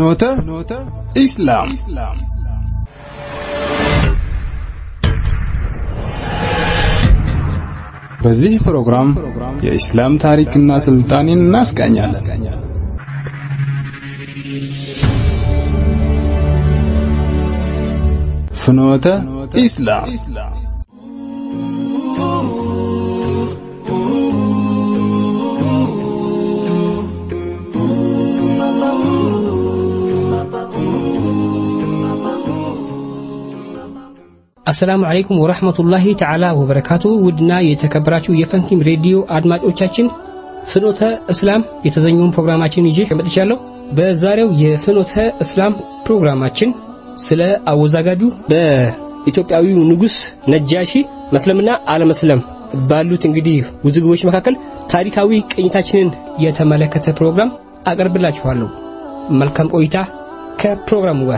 ፍኖተ ኢስላም በዚህ ፕሮግራም የኢስላም ታሪክና ስልጣኔን እናስቃኛለን። ፍኖተ ኢስላም አሰላሙ አለይኩም ወረህመቱላሂ ተዓላ ወበረካቱ። ውድና የተከበራችሁ የፈንኪም ሬዲዮ አድማጮቻችን ፍኖተ እስላም የተሰኘውን ፕሮግራማችን ይዤ መጥቻለሁ። በዛሬው የፍኖተ እስላም ፕሮግራማችን ስለ አወዛጋቢው በኢትዮጵያዊው ንጉሥ ነጃሺ መስለምና አለመስለም ባሉት እንግዲህ ውዝግቦች መካከል ታሪካዊ ቅኝታችንን የተመለከተ ፕሮግራም አቀርብላችኋለሁ። መልካም ቆይታ ከፕሮግራሙ ጋር።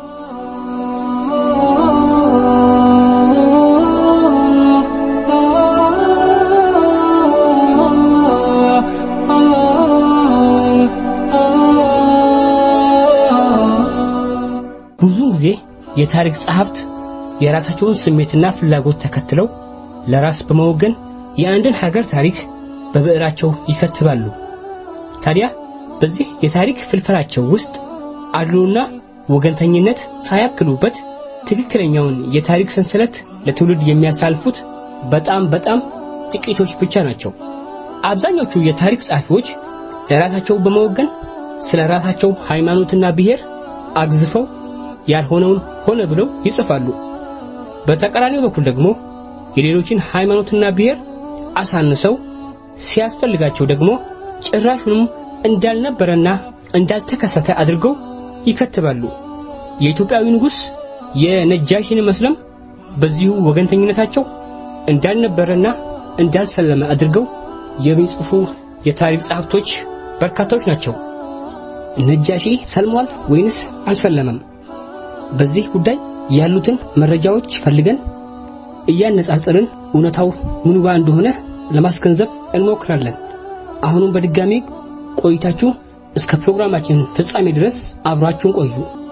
ብዙ ጊዜ የታሪክ ጸሐፍት የራሳቸውን ስሜትና ፍላጎት ተከትለው ለራስ በመወገን የአንድን ሀገር ታሪክ በብዕራቸው ይከትባሉ። ታዲያ በዚህ የታሪክ ፍልፈላቸው ውስጥ አድሎና ወገንተኝነት ሳያክሉበት ትክክለኛውን የታሪክ ሰንሰለት ለትውልድ የሚያሳልፉት በጣም በጣም ጥቂቶች ብቻ ናቸው። አብዛኞቹ የታሪክ ጸሐፊዎች ለራሳቸው በመወገን ስለ ራሳቸው ሃይማኖትና ብሔር አግዝፈው ያልሆነውን ሆነ ብለው ይጽፋሉ። በተቃራኒው በኩል ደግሞ የሌሎችን ሃይማኖትና ብሔር አሳንሰው ሲያስፈልጋቸው ደግሞ ጭራሹንም እንዳልነበረና እንዳልተከሰተ አድርገው ይከትባሉ። የኢትዮጵያዊ ንጉሥ የነጃሺን መስለም በዚሁ ወገንተኝነታቸው እንዳልነበረና እንዳልሰለመ አድርገው የሚጽፉ የታሪክ ጸሐፍቶች በርካታዎች ናቸው። ነጃሺ ሰልሟል ወይንስ አልሰለመም? በዚህ ጉዳይ ያሉትን መረጃዎች ፈልገን እያነጻጸርን እውነታው ምኑ ጋር እንደሆነ ለማስገንዘብ እንሞክራለን። አሁንም በድጋሚ ቆይታችሁ እስከ ፕሮግራማችን ፍጻሜ ድረስ አብራችሁን ቆዩ።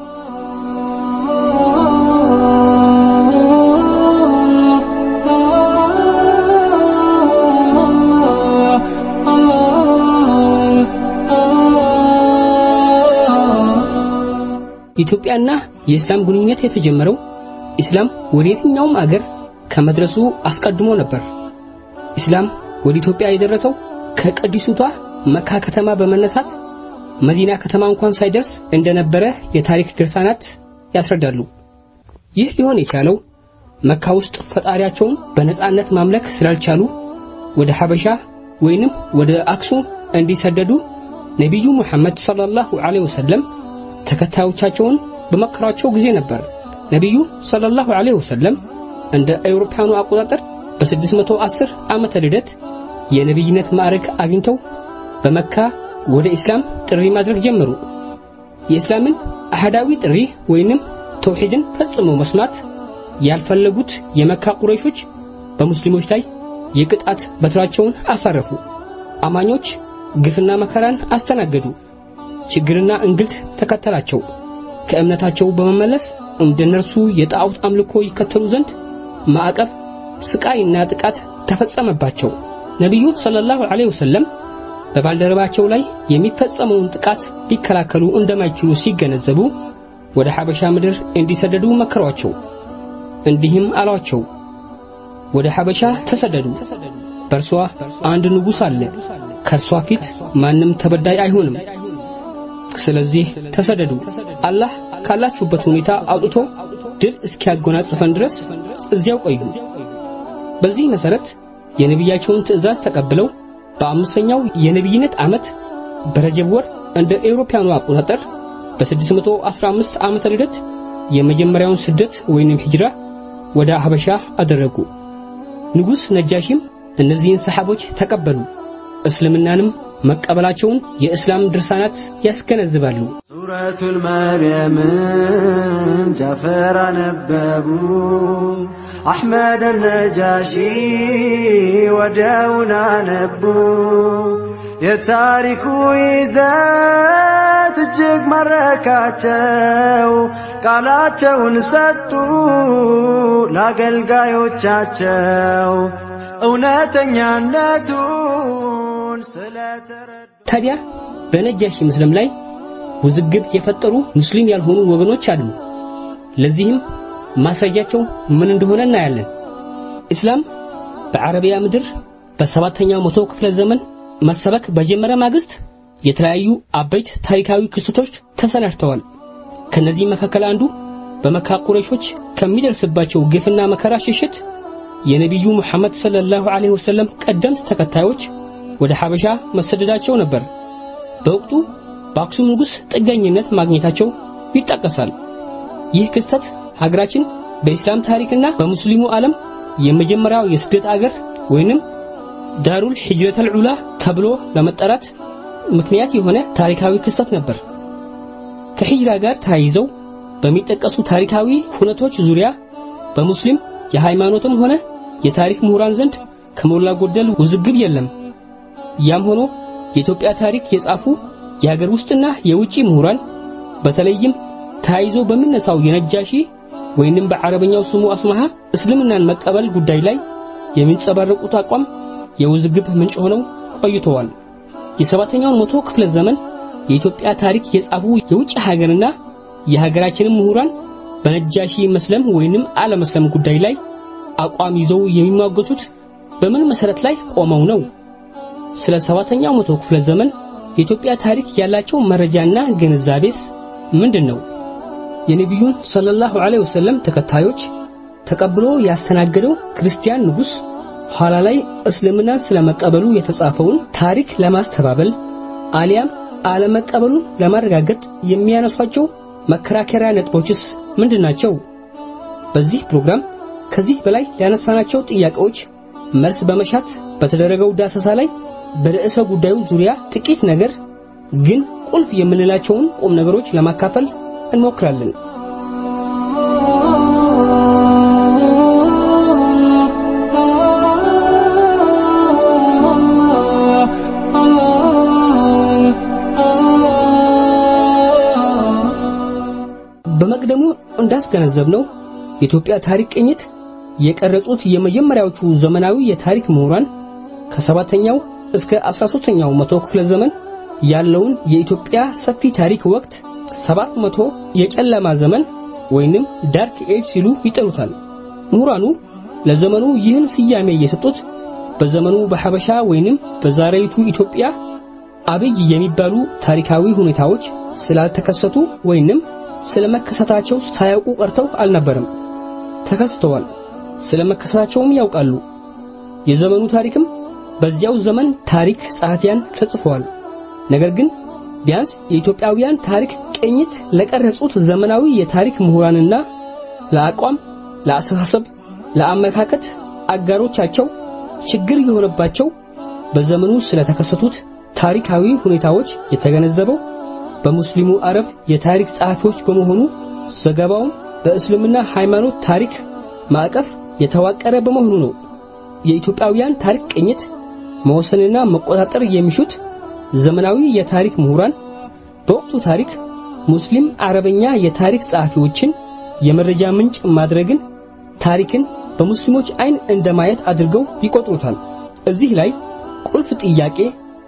ኢትዮጵያና የእስላም ግንኙነት የተጀመረው ኢስላም ወደ የትኛውም አገር ከመድረሱ አስቀድሞ ነበር። ኢስላም ወደ ኢትዮጵያ የደረሰው ከቅድስቷ መካ ከተማ በመነሳት መዲና ከተማ እንኳን ሳይደርስ እንደነበረ የታሪክ ድርሳናት ያስረዳሉ። ይህ ሊሆን የቻለው መካ ውስጥ ፈጣሪያቸውን በነጻነት ማምለክ ስላልቻሉ ወደ ሐበሻ ወይንም ወደ አክሱም እንዲሰደዱ ነቢዩ ሙሐመድ ሰለላሁ ዐለይሂ ወሰለም ተከታዮቻቸውን በመከሯቸው ጊዜ ነበር። ነቢዩ ሰለላሁ ዐለይሂ ወሰለም እንደ አውሮፓውያኑ አቆጣጠር በ610 ዓመተ ልደት የነቢይነት ማዕረግ አግኝተው በመካ ወደ ኢስላም ጥሪ ማድረግ ጀመሩ። የኢስላምን አህዳዊ ጥሪ ወይንም ተውሂድን ፈጽሞ መስማት ያልፈለጉት የመካ ቁረይሾች በሙስሊሞች ላይ የቅጣት በትራቸውን አሳረፉ። አማኞች ግፍና መከራን አስተናገዱ። ችግርና እንግልት ተከተላቸው። ከእምነታቸው በመመለስ እንደነርሱ የጣዖት አምልኮ ይከተሉ ዘንድ ማዕቀብ፣ ስቃይና ጥቃት ተፈጸመባቸው። ነቢዩ ሰለላሁ ዐለይሂ ወሰለም በባልደረባቸው ላይ የሚፈጸመውን ጥቃት ሊከላከሉ እንደማይችሉ ሲገነዘቡ ወደ ሐበሻ ምድር እንዲሰደዱ መከሯቸው። እንዲህም አሏቸው፣ ወደ ሐበሻ ተሰደዱ። በእርሷ አንድ ንጉሥ አለ። ከእርሷ ፊት ማንም ተበዳይ አይሆንም። ስለዚህ ተሰደዱ። አላህ ካላችሁበት ሁኔታ አውጥቶ ድል እስኪያጎናጽፈን ድረስ እዚያው ቆዩ። በዚህ መሰረት የነቢያቸውን ትእዛዝ ተቀብለው በአምስተኛው የነቢይነት ዓመት በረጀብ ወር እንደ ኤውሮፓያኑ አቆጣጠር በ615 ዓመተ ልደት የመጀመሪያውን ስደት ወይንም ሂጅራ ወደ ሀበሻ አደረጉ። ንጉሥ ነጃሺም እነዚህን ሰሓቦች ተቀበሉ። እስልምናንም መቀበላቸውን የእስላም ድርሳናት ያስገነዝባሉ። ሱረቱል መርየምን ጃፈር አነበቡ አሕመድ ነጃሺ ወዲያውን አነቡ የታሪኩ ይዘት እውነት እጅግ ማረካቸው። ቃላቸውን ሰጡ ለአገልጋዮቻቸው እውነተኛነቱን ስለተረዱ ታዲያ በነጃሺ ምስልም ላይ ውዝግብ የፈጠሩ ሙስሊም ያልሆኑ ወገኖች አሉ። ለዚህም ማስረጃቸው ምን እንደሆነ እናያለን። እስላም በአረቢያ ምድር በሰባተኛው መቶ ክፍለ ዘመን መሰበክ በጀመረ ማግስት የተለያዩ አበይት ታሪካዊ ክስተቶች ተሰናድተዋል። ከነዚህ መካከል አንዱ በመካ ቁረይሾች ከሚደርስባቸው ግፍና መከራ ሽሽት የነቢዩ ሙሐመድ ሰለላሁ ዐለይሂ ወሰለም ቀደምት ተከታዮች ወደ ሐበሻ መሰደዳቸው ነበር። በወቅቱ በአክሱም ንጉሥ ጥገኝነት ማግኘታቸው ይጠቀሳል። ይህ ክስተት ሀገራችን በኢስላም ታሪክና በሙስሊሙ ዓለም የመጀመሪያው የስደት አገር ወይንም ዳሩል ሂጅረተል ዑላ ተብሎ ለመጠራት ምክንያት የሆነ ታሪካዊ ክስተት ነበር። ከሂጅራ ጋር ተያይዘው በሚጠቀሱ ታሪካዊ ሁነቶች ዙሪያ በሙስሊም የሃይማኖትም ሆነ የታሪክ ምሁራን ዘንድ ከሞላ ጎደል ውዝግብ የለም። ያም ሆኖ የኢትዮጵያ ታሪክ የጻፉ የሀገር ውስጥና የውጪ ምሁራን በተለይም ተያይዞ በሚነሳው የነጃሺ ወይንም በአረበኛው ስሙ አስማሃ እስልምናን መቀበል ጉዳይ ላይ የሚንጸባረቁት አቋም የውዝግብ ምንጭ ሆነው ቆይተዋል። የሰባተኛውን መቶ ክፍለ ዘመን የኢትዮጵያ ታሪክ የጻፉ የውጭ ሀገርና የሀገራችንን ምሁራን በነጃሺ መስለም ወይንም አለመስለም ጉዳይ ላይ አቋም ይዘው የሚሟገቱት በምን መሰረት ላይ ቆመው ነው? ስለ ሰባተኛው መቶ ክፍለ ዘመን የኢትዮጵያ ታሪክ ያላቸው መረጃና ግንዛቤስ ምንድን ነው? የነቢዩን ሰለላሁ ዐለይሂ ወሰለም ተከታዮች ተቀብሎ ያስተናገደው ክርስቲያን ንጉሥ ኋላ ላይ እስልምናን ስለመቀበሉ የተጻፈውን ታሪክ ለማስተባበል አሊያም አለመቀበሉን ለማረጋገጥ የሚያነሷቸው መከራከሪያ ነጥቦችስ ምንድናቸው? በዚህ ፕሮግራም ከዚህ በላይ ያነሳናቸው ጥያቄዎች መልስ በመሻት በተደረገው ዳሰሳ ላይ በርዕሰ ጉዳዩ ዙሪያ ጥቂት ነገር ግን ቁልፍ የምንላቸውን ቁም ነገሮች ለማካፈል እንሞክራለን። በመቅደሙ እንዳስገነዘብነው የኢትዮጵያ ታሪክ ቅኝት የቀረጹት የመጀመሪያዎቹ ዘመናዊ የታሪክ ምሁራን ከሰባተኛው እስከ 13ኛው መቶ ክፍለ ዘመን ያለውን የኢትዮጵያ ሰፊ ታሪክ ወቅት ሰባት መቶ የጨለማ ዘመን ወይንም ዳርክ ኤጅ ሲሉ ይጠሩታል። ምሁራኑ ለዘመኑ ይህን ስያሜ የሰጡት በዘመኑ በሐበሻ ወይንም በዛሬይቱ ኢትዮጵያ አብይ የሚባሉ ታሪካዊ ሁኔታዎች ስላልተከሰቱ ወይንም ስለመከሰታቸው ሳያውቁ ቀርተው አልነበረም። ተከስተዋል። ስለመከሰታቸውም ያውቃሉ። የዘመኑ ታሪክም በዚያው ዘመን ታሪክ ጸሐፊያን ተጽፈዋል። ነገር ግን ቢያንስ የኢትዮጵያውያን ታሪክ ቅኝት ለቀረጹት ዘመናዊ የታሪክ ምሁራንና ለአቋም፣ ለአስተሳሰብ፣ ለአመለካከት አጋሮቻቸው ችግር የሆነባቸው በዘመኑ ስለተከሰቱት ታሪካዊ ሁኔታዎች የተገነዘበው በሙስሊሙ አረብ የታሪክ ጸሐፊዎች በመሆኑ ዘገባውም በእስልምና ሃይማኖት ታሪክ ማዕቀፍ የተዋቀረ በመሆኑ ነው። የኢትዮጵያውያን ታሪክ ቅኝት መወሰንና መቆጣጠር የሚሹት ዘመናዊ የታሪክ ምሁራን በወቅቱ ታሪክ ሙስሊም አረበኛ የታሪክ ጸሐፊዎችን የመረጃ ምንጭ ማድረግን ታሪክን በሙስሊሞች አይን እንደማየት አድርገው ይቆጥሩታል። እዚህ ላይ ቁልፍ ጥያቄ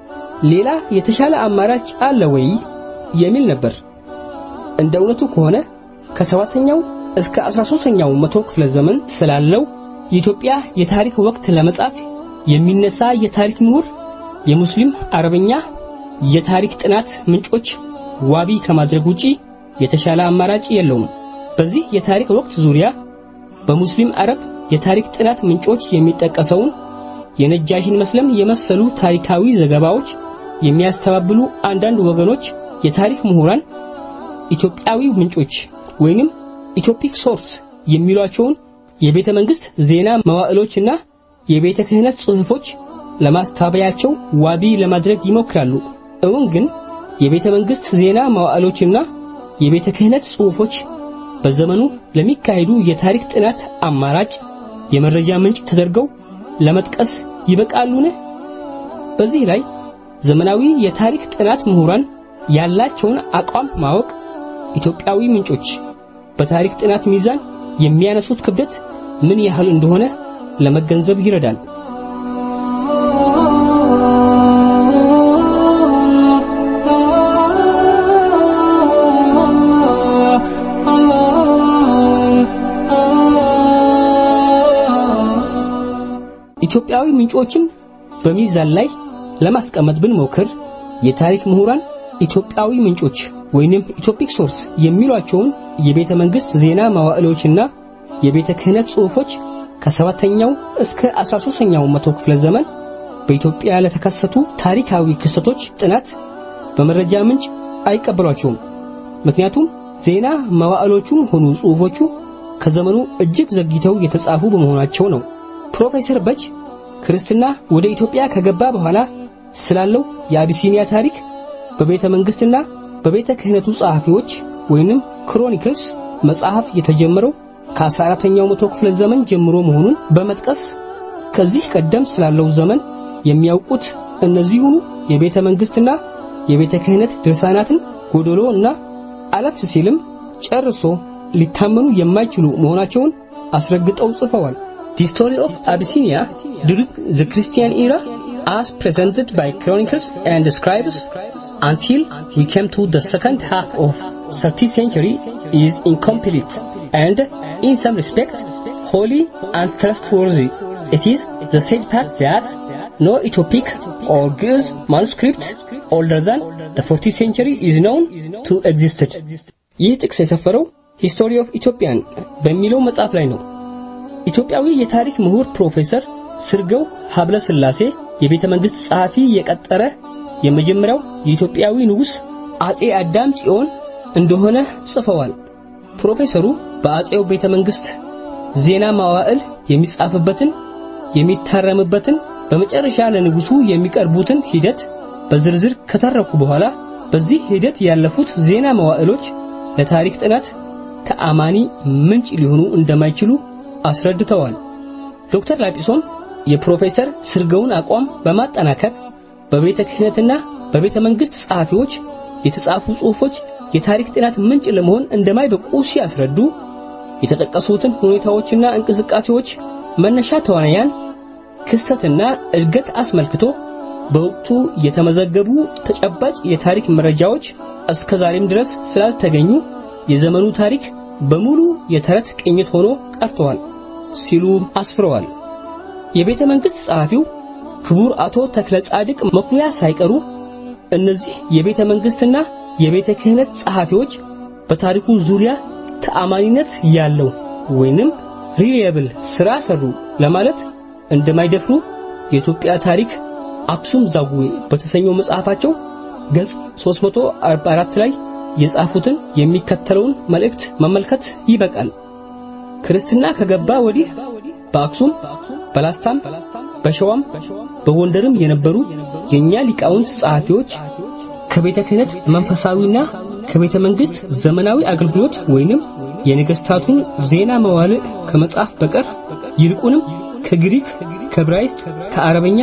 ሌላ የተሻለ አማራጭ አለ ወይ የሚል ነበር። እንደ እውነቱ ከሆነ ከሰባተኛው እስከ 13ኛው መቶ ክፍለ ዘመን ስላለው የኢትዮጵያ የታሪክ ወቅት ለመጻፍ የሚነሳ የታሪክ ምሁር የሙስሊም አረበኛ የታሪክ ጥናት ምንጮች ዋቢ ከማድረግ ውጪ የተሻለ አማራጭ የለውም። በዚህ የታሪክ ወቅት ዙሪያ በሙስሊም አረብ የታሪክ ጥናት ምንጮች የሚጠቀሰውን የነጃሽን መስለም የመሰሉ ታሪካዊ ዘገባዎች የሚያስተባብሉ አንዳንድ ወገኖች የታሪክ ምሁራን ኢትዮጵያዊ ምንጮች ወይንም ኢትዮፒክ ሶርስ የሚሏቸውን የቤተ መንግስት ዜና መዋዕሎችና የቤተ ክህነት ጽሑፎች ለማስታበያቸው ዋቢ ለማድረግ ይሞክራሉ። እውን ግን የቤተ መንግስት ዜና መዋዕሎችና የቤተ ክህነት ጽሑፎች በዘመኑ ለሚካሄዱ የታሪክ ጥናት አማራጭ የመረጃ ምንጭ ተደርገው ለመጥቀስ ይበቃሉን? በዚህ ላይ ዘመናዊ የታሪክ ጥናት ምሁራን ያላቸውን አቋም ማወቅ ኢትዮጵያዊ ምንጮች በታሪክ ጥናት ሚዛን የሚያነሱት ክብደት ምን ያህል እንደሆነ ለመገንዘብ ይረዳል። ኢትዮጵያዊ ምንጮችን በሚዛን ላይ ለማስቀመጥ ብንሞክር የታሪክ ምሁራን ኢትዮጵያዊ ምንጮች ወይንም ኢትዮፒክ ሶርስ የሚሏቸውን የቤተ መንግስት ዜና መዋዕሎችና የቤተ ክህነት ጽሑፎች ከሰባተኛው እስከ 13ኛው መቶ ክፍለ ዘመን በኢትዮጵያ ለተከሰቱ ታሪካዊ ክስተቶች ጥናት በመረጃ ምንጭ አይቀበሏቸውም። ምክንያቱም ዜና መዋዕሎቹም ሆኑ ጽሑፎቹ ከዘመኑ እጅግ ዘግይተው የተጻፉ በመሆናቸው ነው። ፕሮፌሰር በጅ ክርስትና ወደ ኢትዮጵያ ከገባ በኋላ ስላለው የአቢሲኒያ ታሪክ በቤተ መንግስትና በቤተ ክህነቱ ጸሐፊዎች ወይንም ክሮኒክልስ መጽሐፍ የተጀመረው ከ14ኛው መቶ ክፍለ ዘመን ጀምሮ መሆኑን በመጥቀስ ከዚህ ቀደም ስላለው ዘመን የሚያውቁት እነዚሁኑ የቤተ መንግስትና የቤተ ክህነት ድርሳናትን ጎዶሎ እና አለፍ ሲልም ጨርሶ ሊታመኑ የማይችሉ መሆናቸውን አስረግጠው ጽፈዋል። The story of Abyssinia during the Christian era as presented by chronicles and scribes until we came to the second half of 13th century is incomplete and in some respect wholly untrustworthy. It is the said fact that no Ethiopic or Greek manuscript older than the 14th century is known to existed. ይህ ጥቅስ የሰፈረው ሂስቶሪ ኦፍ ኢትዮጵያን በሚለው መጽሐፍ ላይ ነው። ኢትዮጵያዊ የታሪክ ምሁር ፕሮፌሰር ስርገው ሀብለ ስላሴ የቤተ መንግስት ጸሐፊ የቀጠረ የመጀመሪያው የኢትዮጵያዊ ንጉሥ አጼ አዳም ጽዮን እንደሆነ ጽፈዋል። ፕሮፌሰሩ በአጼው ቤተ መንግስት ዜና መዋዕል የሚጻፍበትን የሚታረምበትን በመጨረሻ ለንጉሱ የሚቀርቡትን ሂደት በዝርዝር ከተረኩ በኋላ በዚህ ሂደት ያለፉት ዜና መዋዕሎች ለታሪክ ጥናት ተአማኒ ምንጭ ሊሆኑ እንደማይችሉ አስረድተዋል። ዶክተር ላጲሶም የፕሮፌሰር ስርገውን አቋም በማጠናከር በቤተ ክህነትና በቤተ መንግስት ጸሐፊዎች የተጻፉ ጽሑፎች የታሪክ ጥናት ምንጭ ለመሆን እንደማይበቁ ሲያስረዱ የተጠቀሱትን ሁኔታዎችና እንቅስቃሴዎች መነሻ ተዋናያን ክስተትና እድገት አስመልክቶ በወቅቱ የተመዘገቡ ተጨባጭ የታሪክ መረጃዎች እስከዛሬም ድረስ ስላልተገኙ የዘመኑ ታሪክ በሙሉ የተረት ቅኝት ሆኖ ቀርተዋል ሲሉ አስፍረዋል። የቤተ መንግስት ጸሐፊው ክቡር አቶ ተክለ ጻድቅ መኩሪያ ሳይቀሩ እነዚህ የቤተ መንግስትና የቤተ ክህነት ጸሐፊዎች በታሪኩ ዙሪያ ተአማኒነት ያለው ወይንም ሪሊየብል ስራ ሰሩ ለማለት እንደማይደፍሩ የኢትዮጵያ ታሪክ አክሱም ዛጉዌ በተሰኘው መጽሐፋቸው ገጽ 344 ላይ የጻፉትን የሚከተለውን መልእክት መመልከት ይበቃል። ክርስትና ከገባ ወዲህ በአክሱም፣ በላስታም፣ በሸዋም፣ በጎንደርም የነበሩ የኛ ሊቃውንት ጸሐፊዎች ከቤተ ክህነት መንፈሳዊና ከቤተ መንግስት ዘመናዊ አገልግሎት ወይንም የነገስታቱን ዜና መዋልዕ ከመጽሐፍ በቀር ይልቁንም ከግሪክ፣ ከዕብራይስጥ፣ ከአረበኛ፣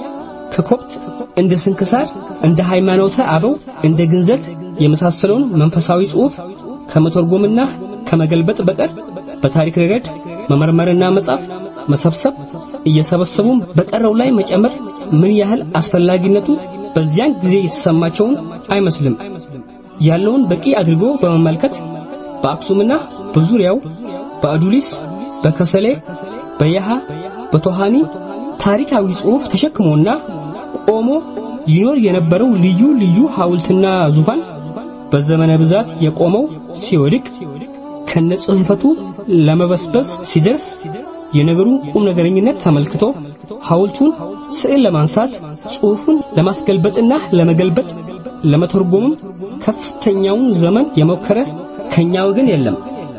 ከኮፕት እንደ ስንክሳር፣ እንደ ሃይማኖተ አበው፣ እንደ ግንዘት የመሳሰለውን መንፈሳዊ ጽሑፍ ከመተርጎምና ከመገልበጥ በቀር በታሪክ ረገድ መመርመርና መጻፍ መሰብሰብ እየሰበሰቡም በቀረው ላይ መጨመር ምን ያህል አስፈላጊነቱ በዚያን ጊዜ የተሰማቸውን አይመስልም። ያለውን በቂ አድርጎ በመመልከት በአክሱምና በዙሪያው በአዱሊስ፣ በከሰሌ፣ በየሃ፣ በቶሃኒ ታሪካዊ ጽሑፍ ተሸክሞና ቆሞ ይኖር የነበረው ልዩ ልዩ ሐውልትና ዙፋን በዘመነ ብዛት የቆመው ሲወድቅ ከነጽሕፈቱ ለመበስበስ ሲደርስ የነገሩን ቁም ነገረኝነት ተመልክቶ ሐውልቱን ስዕል ለማንሳት ጽሑፉን ለማስገልበጥና ለመገልበጥ ለመተርጎምም ከፍተኛውን ዘመን የሞከረ ከኛ ወገን የለም።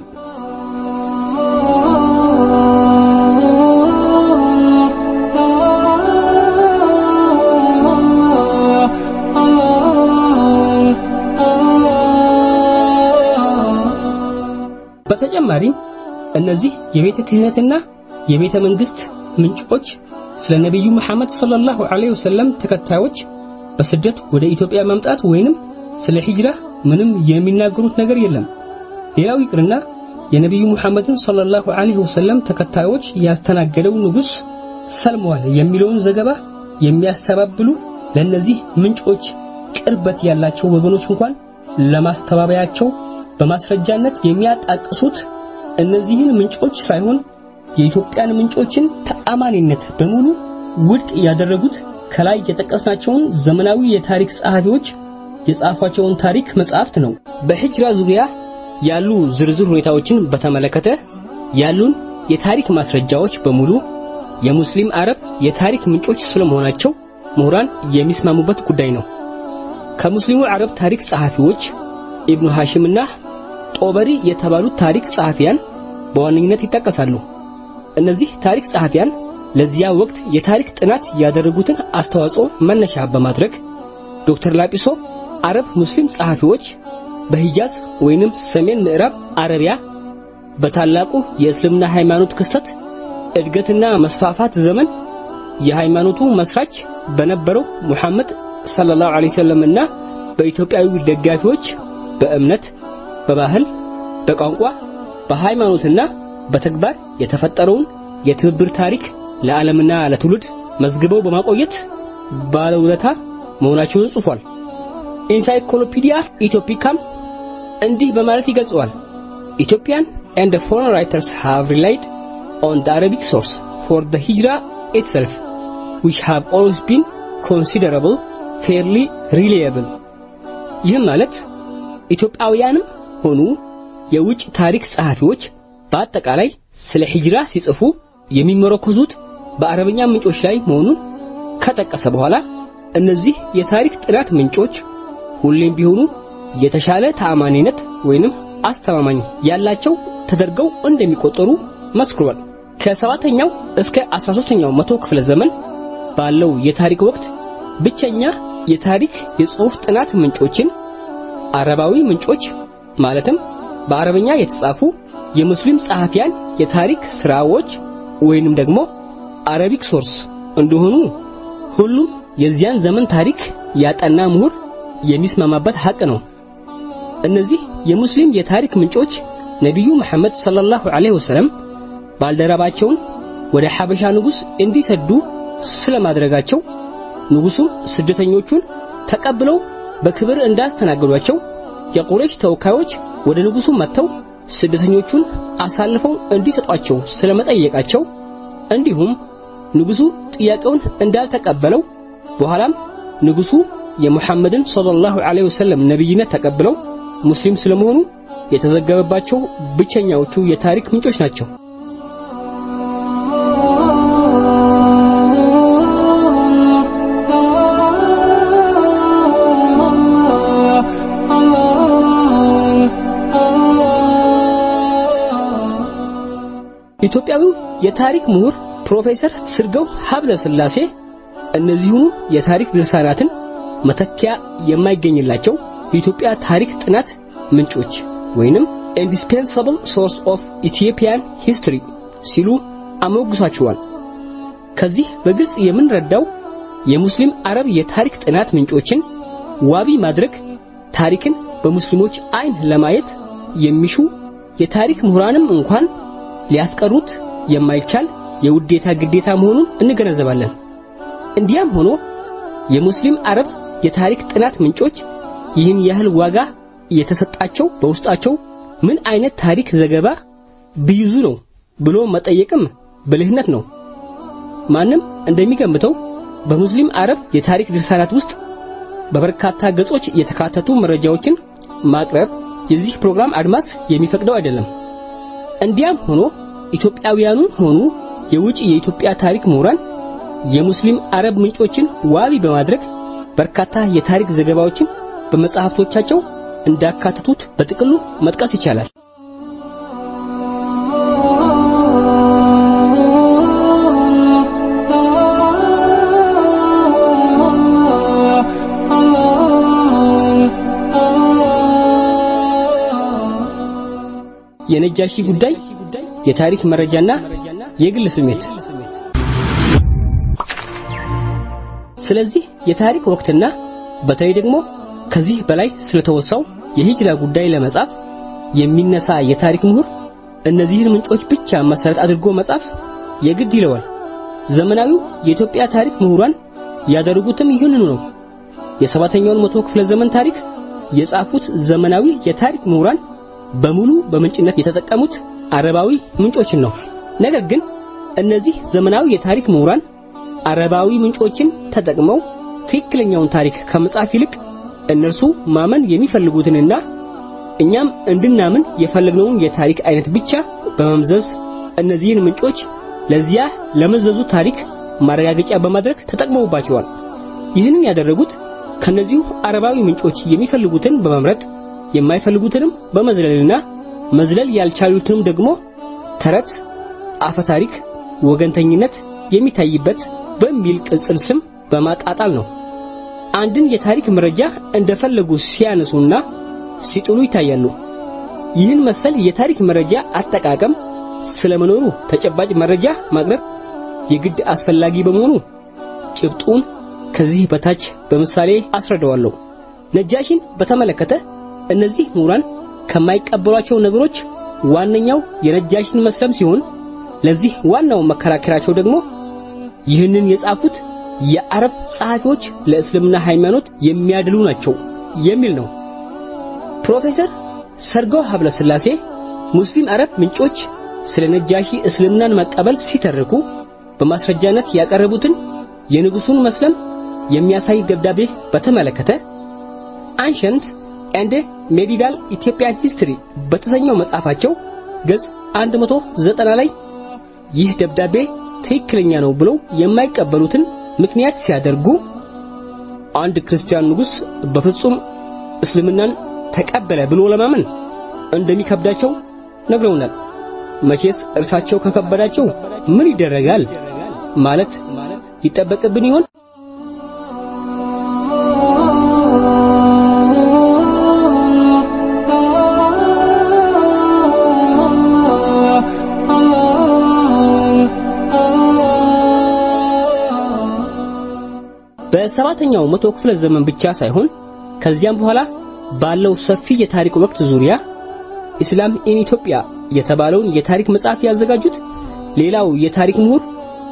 በተጨማሪም እነዚህ የቤተ ክህነትና የቤተ መንግስት ምንጮች ስለ ነቢዩ መሐመድ ሰለላሁ ዐለይሂ ወሰለም ተከታዮች በስደት ወደ ኢትዮጵያ መምጣት ወይንም ስለ ሂጅራ ምንም የሚናገሩት ነገር የለም። ሌላው ይቅርና የነቢዩ ሙሐመድን ሰለላሁ ዐለይሂ ወሰለም ተከታዮች ያስተናገደው ንጉሥ ሰልመዋል የሚለውን ዘገባ የሚያስተባብሉ ለእነዚህ ምንጮች ቅርበት ያላቸው ወገኖች እንኳን ለማስተባበያቸው በማስረጃነት የሚያጣቅሱት እነዚህን ምንጮች ሳይሆን የኢትዮጵያን ምንጮችን ተአማኒነት በሙሉ ውድቅ ያደረጉት ከላይ የጠቀስናቸውን ዘመናዊ የታሪክ ጸሐፊዎች የጻፏቸውን ታሪክ መጻሕፍት ነው። በሂጅራ ዙሪያ ያሉ ዝርዝር ሁኔታዎችን በተመለከተ ያሉን የታሪክ ማስረጃዎች በሙሉ የሙስሊም አረብ የታሪክ ምንጮች ስለመሆናቸው ምሁራን የሚስማሙበት ጉዳይ ነው። ከሙስሊሙ አረብ ታሪክ ጸሐፊዎች ኢብኑ ሐሽምና ጦበሪ የተባሉት ታሪክ ጸሐፊያን በዋነኝነት ይጠቀሳሉ። እነዚህ ታሪክ ጸሐፊያን ለዚያ ወቅት የታሪክ ጥናት ያደረጉትን አስተዋጽኦ መነሻ በማድረግ ዶክተር ላጲሶ አረብ ሙስሊም ጸሐፊዎች በሂጃዝ ወይንም ሰሜን ምዕራብ አረቢያ በታላቁ የእስልምና ሃይማኖት ክስተት እድገትና መስፋፋት ዘመን የሃይማኖቱ መስራች በነበረው ሙሐመድ ሰለላሁ ዐለይሂ ወሰለም እና በኢትዮጵያዊ ደጋፊዎች በእምነት፣ በባህል፣ በቋንቋ፣ በሃይማኖትና በተግባር የተፈጠረውን የትብብር ታሪክ ለዓለምና ለትውልድ መዝግበው በማቆየት ባለውለታ መሆናቸውን ጽፏል። ኢንሳይክሎፒዲያ ኢትዮፒካም እንዲህ በማለት ይገልጸዋል። ኢትዮጵያን and the foreign writers have relied on the Arabic source for the hijra itself, which have always been considerable, fairly reliable. ይህም ማለት ኢትዮጵያውያንም ሆኑ የውጭ ታሪክ ጸሐፊዎች በአጠቃላይ ስለ ሂጅራ ሲጽፉ የሚመረኮዙት በአረበኛ ምንጮች ላይ መሆኑን ከጠቀሰ በኋላ እነዚህ የታሪክ ጥናት ምንጮች ሁሌም ቢሆኑ የተሻለ ተአማኒነት ወይንም አስተማማኝ ያላቸው ተደርገው እንደሚቆጠሩ መስክሯል። ከሰባተኛው እስከ 13ኛው መቶ ክፍለ ዘመን ባለው የታሪክ ወቅት ብቸኛ የታሪክ የጽሑፍ ጥናት ምንጮችን አረባዊ ምንጮች ማለትም በአረበኛ የተጻፉ የሙስሊም ጸሐፊያን የታሪክ ስራዎች ወይንም ደግሞ አረቢክ ሶርስ እንደሆኑ ሁሉም የዚያን ዘመን ታሪክ ያጠና ምሁር የሚስማማበት ሐቅ ነው። እነዚህ የሙስሊም የታሪክ ምንጮች ነቢዩ መሐመድ ሰለላሁ ዐለይሂ ወሰለም ባልደረባቸውን ወደ ሐበሻ ንጉሥ እንዲሰዱ ስለማድረጋቸው ንጉሡም ስደተኞቹን ተቀብለው በክብር እንዳስተናገዷቸው የቁረይሽ ተወካዮች ወደ ንጉሡ መጥተው ስደተኞቹን አሳልፈው እንዲሰጧቸው ስለመጠየቃቸው እንዲሁም ንጉሡ ጥያቄውን እንዳልተቀበለው በኋላም ንጉሡ የሙሐመድን ሰለላሁ ዐለይሂ ወሰለም ነብይነት ተቀብለው ሙስሊም ስለመሆኑ የተዘገበባቸው ብቸኛዎቹ የታሪክ ምንጮች ናቸው። ኢትዮጵያዊው የታሪክ ምሁር ፕሮፌሰር ስርገው ሀብለ ስላሴ እነዚሁኑ የታሪክ ድርሳናትን መተኪያ የማይገኝላቸው የኢትዮጵያ ታሪክ ጥናት ምንጮች ወይንም indispensable source of Ethiopian history ሲሉ አሞግሳቸዋል። ከዚህ በግልጽ የምንረዳው የሙስሊም አረብ የታሪክ ጥናት ምንጮችን ዋቢ ማድረግ ታሪክን በሙስሊሞች አይን ለማየት የሚሹ የታሪክ ምሁራንም እንኳን ሊያስቀሩት የማይቻል የውዴታ ግዴታ መሆኑን እንገነዘባለን። እንዲያም ሆኖ የሙስሊም አረብ የታሪክ ጥናት ምንጮች ይህን ያህል ዋጋ የተሰጣቸው በውስጣቸው ምን አይነት ታሪክ ዘገባ ቢይዙ ነው ብሎ መጠየቅም ብልህነት ነው። ማንም እንደሚገምተው በሙስሊም አረብ የታሪክ ድርሳናት ውስጥ በበርካታ ገጾች የተካተቱ መረጃዎችን ማቅረብ የዚህ ፕሮግራም አድማስ የሚፈቅደው አይደለም። እንዲያም ሆኖ ኢትዮጵያውያኑም ሆኑ የውጭ የኢትዮጵያ ታሪክ ምሁራን የሙስሊም አረብ ምንጮችን ዋቢ በማድረግ በርካታ የታሪክ ዘገባዎችን በመጽሐፍቶቻቸው እንዳካተቱት በጥቅሉ መጥቀስ ይቻላል። የነጃሺ ጉዳይ የታሪክ መረጃና የግል ስሜት ስለዚህ የታሪክ ወቅትና በተለይ ደግሞ ከዚህ በላይ ስለተወሳው የሂጅራ ጉዳይ ለመጻፍ የሚነሳ የታሪክ ምሁር እነዚህን ምንጮች ብቻ መሰረት አድርጎ መጻፍ የግድ ይለዋል። ዘመናዊው የኢትዮጵያ ታሪክ ምሁራን ያደረጉትም ይህንኑ ነው። የሰባተኛውን መቶ ክፍለ ዘመን ታሪክ የጻፉት ዘመናዊ የታሪክ ምሁራን በሙሉ በምንጭነት የተጠቀሙት አረባዊ ምንጮችን ነው። ነገር ግን እነዚህ ዘመናዊ የታሪክ ምሁራን አረባዊ ምንጮችን ተጠቅመው ትክክለኛውን ታሪክ ከመጻፍ ይልቅ እነርሱ ማመን የሚፈልጉትንና እኛም እንድናምን የፈለግነውን የታሪክ አይነት ብቻ በመምዘዝ እነዚህን ምንጮች ለዚያ ለመዘዙ ታሪክ ማረጋገጫ በማድረግ ተጠቅመውባቸዋል። ይህንን ያደረጉት ከነዚሁ አረባዊ ምንጮች የሚፈልጉትን በመምረጥ የማይፈልጉትንም በመዝለልና መዝለል ያልቻሉትንም ደግሞ ተረት፣ አፈ ታሪክ፣ ወገንተኝነት የሚታይበት በሚል ቅጽል ስም በማጣጣል ነው። አንድን የታሪክ መረጃ እንደፈለጉ ሲያነሱና ሲጥሉ ይታያሉ። ይህን መሰል የታሪክ መረጃ አጠቃቀም ስለመኖሩ ተጨባጭ መረጃ ማቅረብ የግድ አስፈላጊ በመሆኑ ጭብጡን ከዚህ በታች በምሳሌ አስረዳዋለሁ። ነጃሽን በተመለከተ እነዚህ ምሁራን ከማይቀበሏቸው ነገሮች ዋነኛው የነጃሽን መስለም ሲሆን ለዚህ ዋናው መከራከራቸው ደግሞ ይህንን የጻፉት የአረብ ጸሐፊዎች ለእስልምና ሃይማኖት የሚያድሉ ናቸው የሚል ነው። ፕሮፌሰር ሰርገው ሀብለ ሥላሴ ሙስሊም አረብ ምንጮች ስለ ነጃሺ እስልምናን መቀበል ሲተርኩ በማስረጃነት ያቀረቡትን የንጉሱን መስለም የሚያሳይ ደብዳቤ በተመለከተ አንሸንት ኤንድ ሜዲቫል ኢትዮጵያን ሂስትሪ በተሰኘው መጽሐፋቸው ገጽ 190 ላይ ይህ ደብዳቤ ትክክለኛ ነው ብለው የማይቀበሉትን ምክንያት ሲያደርጉ አንድ ክርስቲያን ንጉስ በፍጹም እስልምናን ተቀበለ ብሎ ለማመን እንደሚከብዳቸው ነግረውናል። መቼስ እርሳቸው ከከበዳቸው ምን ይደረጋል ማለት ይጠበቅብን ይሆን? በሰባተኛው መቶ ክፍለ ዘመን ብቻ ሳይሆን ከዚያም በኋላ ባለው ሰፊ የታሪክ ወቅት ዙሪያ ኢስላም ኢን ኢትዮጵያ የተባለውን የታሪክ መጽሐፍ ያዘጋጁት ሌላው የታሪክ ምሁር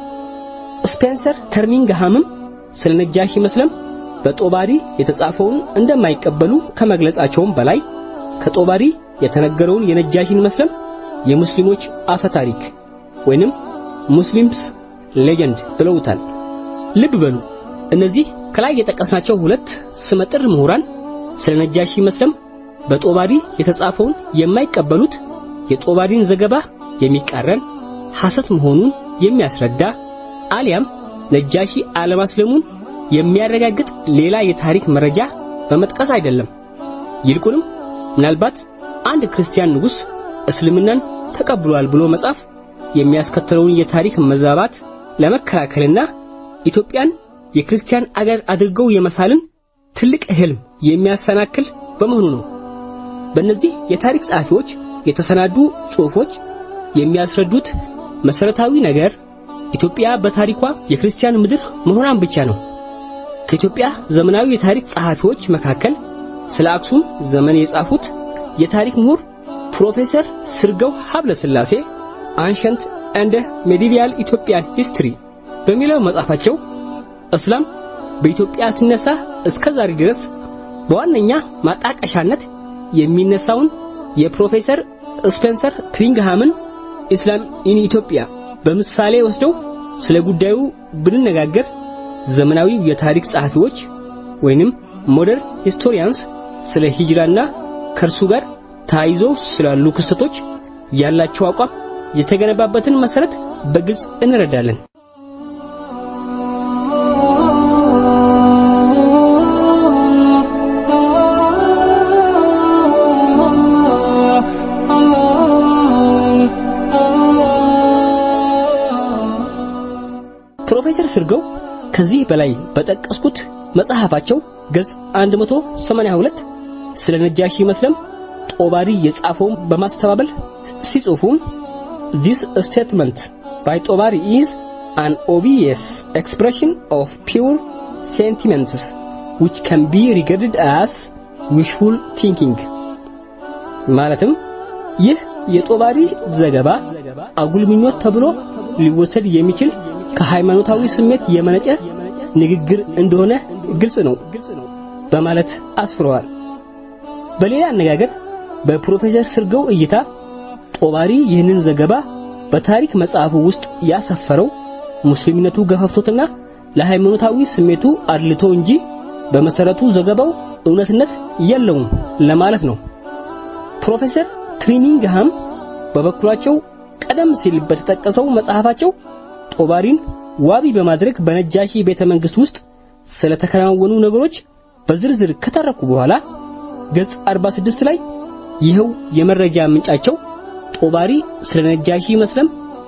ስፔንሰር ተርሚንግሃምም ስለ ነጃሺ መስለም በጦባሪ የተጻፈውን እንደማይቀበሉ ከመግለጻቸውም በላይ ከጦባሪ የተነገረውን የነጃሺን መስለም የሙስሊሞች አፈ ታሪክ ወይንም ሙስሊምስ ሌጀንድ ብለውታል። ልብ በሉ እነዚህ ከላይ የጠቀስናቸው ሁለት ስመጥር ምሁራን ስለ ነጃሺ መስለም በጦባሪ የተጻፈውን የማይቀበሉት የጦባሪን ዘገባ የሚቃረን ሐሰት መሆኑን የሚያስረዳ አሊያም ነጃሺ አለማስለሙን የሚያረጋግጥ ሌላ የታሪክ መረጃ በመጥቀስ አይደለም። ይልቁንም ምናልባት አንድ ክርስቲያን ንጉሥ እስልምናን ተቀብሏል ብሎ መጻፍ የሚያስከትለውን የታሪክ መዛባት ለመከላከልና ኢትዮጵያን የክርስቲያን አገር አድርገው የመሳልን ትልቅ ህልም የሚያሰናክል በመሆኑ ነው። በእነዚህ የታሪክ ጸሐፊዎች የተሰናዱ ጽሑፎች የሚያስረዱት መሰረታዊ ነገር ኢትዮጵያ በታሪኳ የክርስቲያን ምድር መሆኗን ብቻ ነው። ከኢትዮጵያ ዘመናዊ የታሪክ ጸሐፊዎች መካከል ስለ አክሱም ዘመን የጻፉት የታሪክ ምሁር ፕሮፌሰር ስርገው ሀብለ ሥላሴ አንሸንት እንደ ሜዲቪያል ኢትዮጵያን ሂስትሪ በሚለው መጽሐፋቸው እስላም በኢትዮጵያ ሲነሳ እስከ ዛሬ ድረስ በዋነኛ ማጣቀሻነት የሚነሳውን የፕሮፌሰር ስፔንሰር ትሪንግሃምን ኢስላም ኢን ኢትዮጵያ በምሳሌ ወስደው ስለ ጉዳዩ ብንነጋገር ዘመናዊ የታሪክ ጸሐፊዎች ወይንም ሞደርን ሂስቶሪያንስ ስለ ሂጅራና ከእርሱ ጋር ተያይዞ ስላሉ ክስተቶች ያላቸው አቋም የተገነባበትን መሰረት በግልጽ እንረዳለን። ፕሮፌሰር ስርገው ከዚህ በላይ በጠቀስኩት መጽሐፋቸው ገጽ 182 ስለ ነጃሺ መስለም ጦባሪ የጻፈውን በማስተባበል ሲጽፉም this statement by ጦባሪ is an obvious expression of pure sentiments which can be regarded as wishful thinking ማለትም ይህ የጦባሪ ዘገባ አጉል ምኞት ተብሎ ሊወሰድ የሚችል ከሃይማኖታዊ ስሜት የመነጨ ንግግር እንደሆነ ግልጽ ነው በማለት አስፍረዋል። በሌላ አነጋገር በፕሮፌሰር ስርገው እይታ ጦባሪ ይህንን ዘገባ በታሪክ መጽሐፉ ውስጥ ያሰፈረው ሙስሊምነቱ ገፈፍቶትና ለሃይማኖታዊ ስሜቱ አድልቶ እንጂ በመሰረቱ ዘገባው እውነትነት የለውም ለማለት ነው። ፕሮፌሰር ትሪሚንግሃም በበኩላቸው ቀደም ሲል በተጠቀሰው መጽሐፋቸው ጦባሪን ዋቢ በማድረግ በነጃሺ ቤተ መንግስት ውስጥ ስለተከናወኑ ነገሮች በዝርዝር ከተረኩ በኋላ ገጽ 46 ላይ ይኸው የመረጃ ምንጫቸው ጦባሪ ስለ ነጃሺ መስለም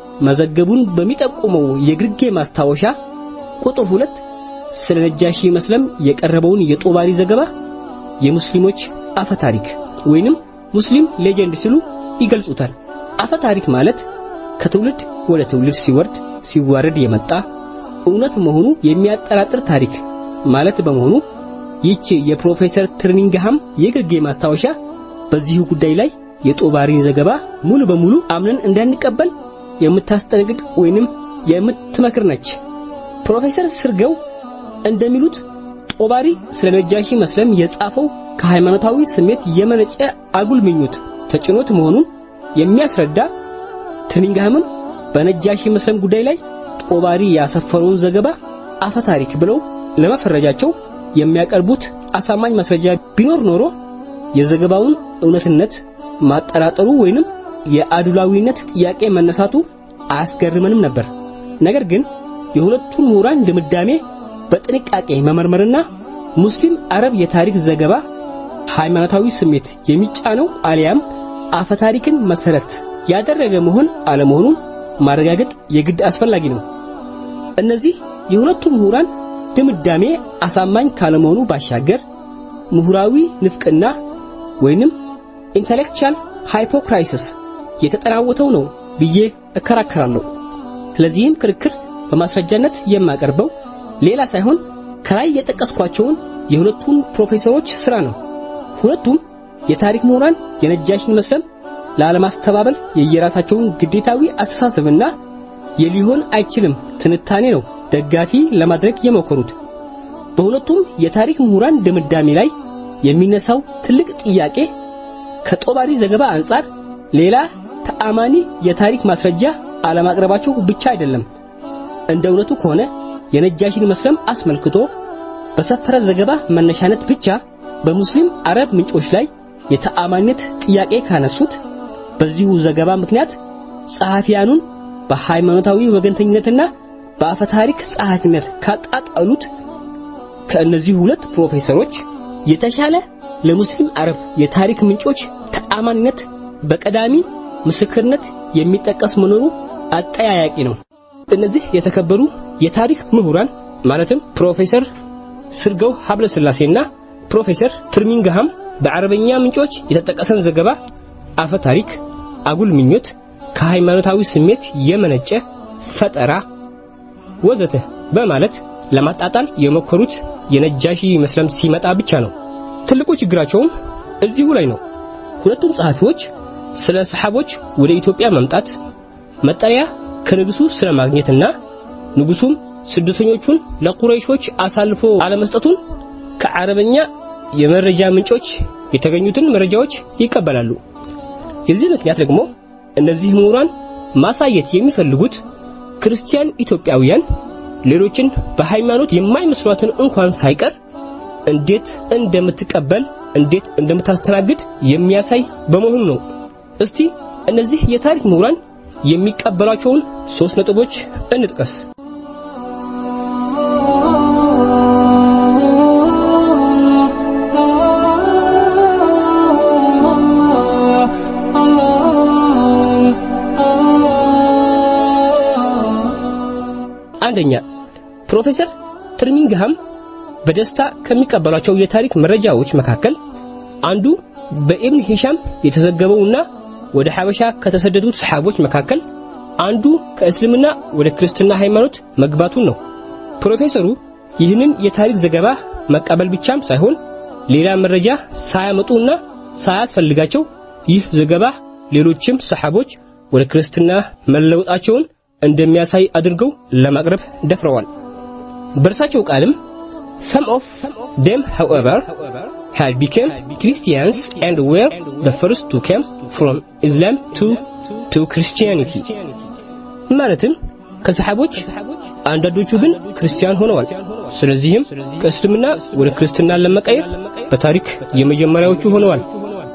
መዘገቡን በሚጠቁመው የግርጌ ማስታወሻ ቁጥር ሁለት ስለ ነጃሺ መስለም የቀረበውን የጦባሪ ዘገባ የሙስሊሞች አፈ ታሪክ ወይንም ሙስሊም ሌጀንድ ሲሉ ይገልጹታል። አፈ ታሪክ ማለት ከትውልድ ወደ ትውልድ ሲወርድ ሲዋረድ የመጣ እውነት መሆኑ የሚያጠራጥር ታሪክ ማለት በመሆኑ ይህች የፕሮፌሰር ትርኒንግሃም የግርጌ ማስታወሻ በዚሁ ጉዳይ ላይ የጦባሪን ዘገባ ሙሉ በሙሉ አምነን እንዳንቀበል የምታስጠነቅቅ ወይንም የምትመክር ነች። ፕሮፌሰር ስርገው እንደሚሉት ጦባሪ ስለ ነጃሺ መስለም የጻፈው ከሃይማኖታዊ ስሜት የመነጨ አጉል ምኞት ተጭኖት መሆኑን የሚያስረዳ ትርኒንግሃምም በነጃሺ መስለም ጉዳይ ላይ ጦባሪ ያሰፈረውን ዘገባ አፈ ታሪክ ብለው ለመፈረጃቸው የሚያቀርቡት አሳማኝ ማስረጃ ቢኖር ኖሮ የዘገባውን እውነትነት ማጠራጠሩ ወይንም የአድሏዊነት ጥያቄ መነሳቱ አያስገርመንም ነበር። ነገር ግን የሁለቱን ምሁራን ድምዳሜ በጥንቃቄ መመርመርና ሙስሊም አረብ የታሪክ ዘገባ ሃይማኖታዊ ስሜት የሚጫነው አሊያም አፈ ታሪክን መሰረት ያደረገ መሆን አለመሆኑን ማረጋገጥ የግድ አስፈላጊ ነው። እነዚህ የሁለቱ ምሁራን ድምዳሜ አሳማኝ ካለመሆኑ ባሻገር ምሁራዊ ንፍቅና ወይንም ኢንተሌክቹዋል ሃይፖክራይሲስ የተጠናወተው ነው ብዬ እከራከራለሁ። ለዚህም ክርክር በማስረጃነት የማቀርበው ሌላ ሳይሆን ከላይ የጠቀስኳቸውን የሁለቱን ፕሮፌሰሮች ስራ ነው። ሁለቱም የታሪክ ምሁራን የነጃሽን መስለም ላለማስተባበል የየራሳቸውን ግዴታዊ አስተሳሰብና የሊሆን አይችልም ትንታኔ ነው ደጋፊ ለማድረግ የሞከሩት። በሁለቱም የታሪክ ምሁራን ድምዳሜ ላይ የሚነሳው ትልቅ ጥያቄ ከጦባሪ ዘገባ አንጻር ሌላ ተአማኒ የታሪክ ማስረጃ አለማቅረባቸው ብቻ አይደለም። እንደ እውነቱ ከሆነ የነጃሽን መስለም አስመልክቶ በሰፈረ ዘገባ መነሻነት ብቻ በሙስሊም አረብ ምንጮች ላይ የተአማኒነት ጥያቄ ካነሱት በዚሁ ዘገባ ምክንያት ጸሐፊያኑን በሃይማኖታዊ ወገንተኝነትና በአፈ ታሪክ ጸሐፊነት ካጣጣሉት ከእነዚህ ሁለት ፕሮፌሰሮች የተሻለ ለሙስሊም አረብ የታሪክ ምንጮች ተአማኒነት በቀዳሚ ምስክርነት የሚጠቀስ መኖሩ አጠያያቂ ነው። እነዚህ የተከበሩ የታሪክ ምሁራን ማለትም ፕሮፌሰር ስርገው ሀብለ ስላሴና ፕሮፌሰር ትርሚንግሃም በአረበኛ ምንጮች የተጠቀሰን ዘገባ አፈ ታሪክ፣ አጉል ምኞት፣ ከሃይማኖታዊ ስሜት የመነጨ ፈጠራ ወዘተ በማለት ለማጣጣል የሞከሩት የነጃሺ መስለም ሲመጣ ብቻ ነው። ትልቁ ችግራቸውም እዚሁ ላይ ነው። ሁለቱም ጸሐፊዎች ስለ ሰሓቦች ወደ ኢትዮጵያ መምጣት መጠለያ ከንጉሱ ስለ ማግኘትና ንጉሱም ስደተኞቹን ለቁረይሾች አሳልፎ አለመስጠቱን ከአረበኛ የመረጃ ምንጮች የተገኙትን መረጃዎች ይቀበላሉ። የዚህ ምክንያት ደግሞ እነዚህ ምሁራን ማሳየት የሚፈልጉት ክርስቲያን ኢትዮጵያውያን ሌሎችን በሃይማኖት የማይመስሏትን እንኳን ሳይቀር እንዴት እንደምትቀበል እንዴት እንደምታስተናግድ የሚያሳይ በመሆኑ ነው። እስቲ እነዚህ የታሪክ ምሁራን የሚቀበሏቸውን ሶስት ነጥቦች እንጥቀስ። አንደኛ ፕሮፌሰር ትርሚንግሃም በደስታ ከሚቀበሏቸው የታሪክ መረጃዎች መካከል አንዱ በኢብን ሂሻም የተዘገበውና ወደ ሐበሻ ከተሰደዱት ሰሓቦች መካከል አንዱ ከእስልምና ወደ ክርስትና ሃይማኖት መግባቱን ነው። ፕሮፌሰሩ ይህንን የታሪክ ዘገባ መቀበል ብቻም ሳይሆን ሌላ መረጃ ሳያመጡና ሳያስፈልጋቸው ይህ ዘገባ ሌሎችም ሰሓቦች ወደ ክርስትና መለወጣቸውን እንደሚያሳይ አድርገው ለማቅረብ ደፍረዋል። በእርሳቸው ቃልም some of them however had become Christians and were the first to come from Islam to to Christianity ማለትም ከሰሓቦች አንዳንዶቹ ግን ክርስቲያን ሆነዋል። ስለዚህም ከእስልምና ወደ ክርስትና ለመቀየር በታሪክ የመጀመሪያዎቹ ሆነዋል።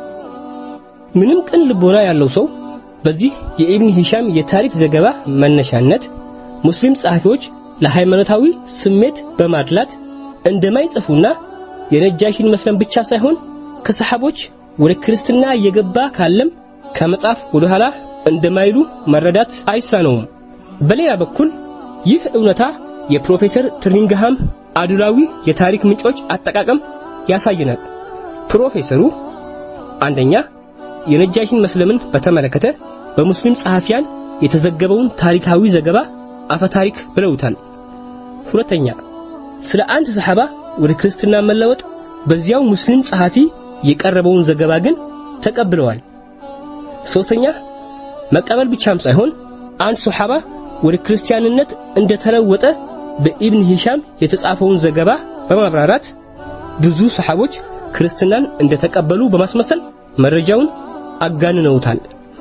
ምንም ቅን ልቦና ያለው ሰው በዚህ የኢብን ሂሻም የታሪክ ዘገባ መነሻነት ሙስሊም ጸሐፊዎች ለሃይማኖታዊ ስሜት በማድላት እንደማይጽፉና የነጃሺን መስለም ብቻ ሳይሆን ከሰሓቦች ወደ ክርስትና የገባ ካለም ከመጽሐፍ ወደ ኋላ እንደማይሉ መረዳት አይሳነውም። በሌላ በኩል ይህ እውነታ የፕሮፌሰር ትሪንግሃም አድላዊ የታሪክ ምንጮች አጠቃቀም ያሳየናል። ፕሮፌሰሩ አንደኛ የነጃሺን መስለምን በተመለከተ በሙስሊም ጸሐፊያን የተዘገበውን ታሪካዊ ዘገባ አፈታሪክ ብለውታል። ሁለተኛ ስለ አንድ ሰሐባ ወደ ክርስትና መለወጥ በዚያው ሙስሊም ጸሐፊ የቀረበውን ዘገባ ግን ተቀብለዋል። ሶስተኛ መቀበል ብቻም ሳይሆን አንድ ሱሐባ ወደ ክርስቲያንነት እንደተለወጠ በኢብን ሂሻም የተጻፈውን ዘገባ በማብራራት ብዙ ሰሐቦች ክርስትናን እንደተቀበሉ በማስመሰል መረጃውን አጋንነውታል።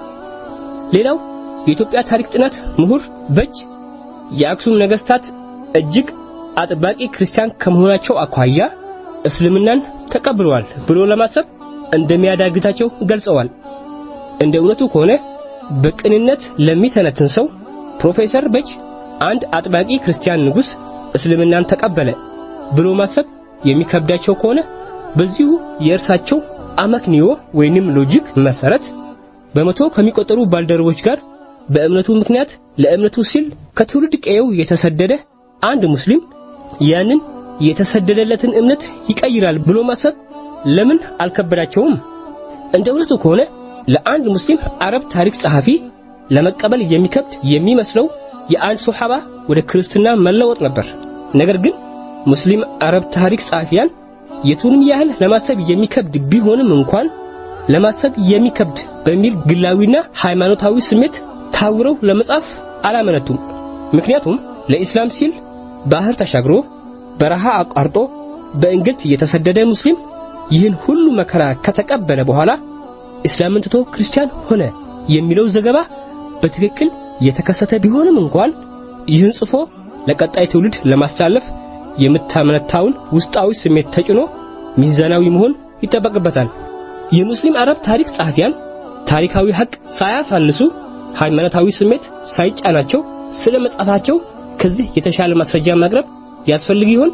ሌላው የኢትዮጵያ ታሪክ ጥናት ምሁር በጅ የአክሱም ነገስታት እጅግ አጥባቂ ክርስቲያን ከመሆናቸው አኳያ እስልምናን ተቀብለዋል ብሎ ለማሰብ እንደሚያዳግታቸው ገልጸዋል። እንደ እውነቱ ከሆነ በቅንነት ለሚተነትን ሰው ፕሮፌሰር በጅ አንድ አጥባቂ ክርስቲያን ንጉስ እስልምናን ተቀበለ ብሎ ማሰብ የሚከብዳቸው ከሆነ በዚሁ የእርሳቸው አመክንዮ ወይንም ሎጂክ መሰረት በመቶ ከሚቆጠሩ ባልደረቦች ጋር በእምነቱ ምክንያት ለእምነቱ ሲል ከትውልድ ቀየው የተሰደደ አንድ ሙስሊም ያንን የተሰደደለትን እምነት ይቀይራል ብሎ ማሰብ ለምን አልከበዳቸውም? እንደ እውነቱ ከሆነ ለአንድ ሙስሊም አረብ ታሪክ ጸሐፊ ለመቀበል የሚከብድ የሚመስለው የአንድ ሱሐባ ወደ ክርስትና መለወጥ ነበር። ነገር ግን ሙስሊም አረብ ታሪክ ጸሐፊያን የቱንም ያህል ለማሰብ የሚከብድ ቢሆንም እንኳን ለማሰብ የሚከብድ በሚል ግላዊና ሃይማኖታዊ ስሜት ታውረው ለመጻፍ አላመነቱም። ምክንያቱም ለኢስላም ሲል ባህር ተሻግሮ በረሃ አቋርጦ በእንግልት የተሰደደ ሙስሊም ይህን ሁሉ መከራ ከተቀበለ በኋላ እስላምን ትቶ ክርስቲያን ሆነ የሚለው ዘገባ በትክክል የተከሰተ ቢሆንም እንኳን ይህን ጽፎ ለቀጣይ ትውልድ ለማስተላለፍ የምታመነታውን ውስጣዊ ስሜት ተጭኖ ሚዛናዊ መሆን ይጠበቅበታል። የሙስሊም አረብ ታሪክ ጸሐፊያን ታሪካዊ ሐቅ ሳያሳንሱ ሃይማኖታዊ ስሜት ሳይጫናቸው ስለ መጻፋቸው ከዚህ የተሻለ ማስረጃ ማቅረብ ያስፈልግ ይሆን?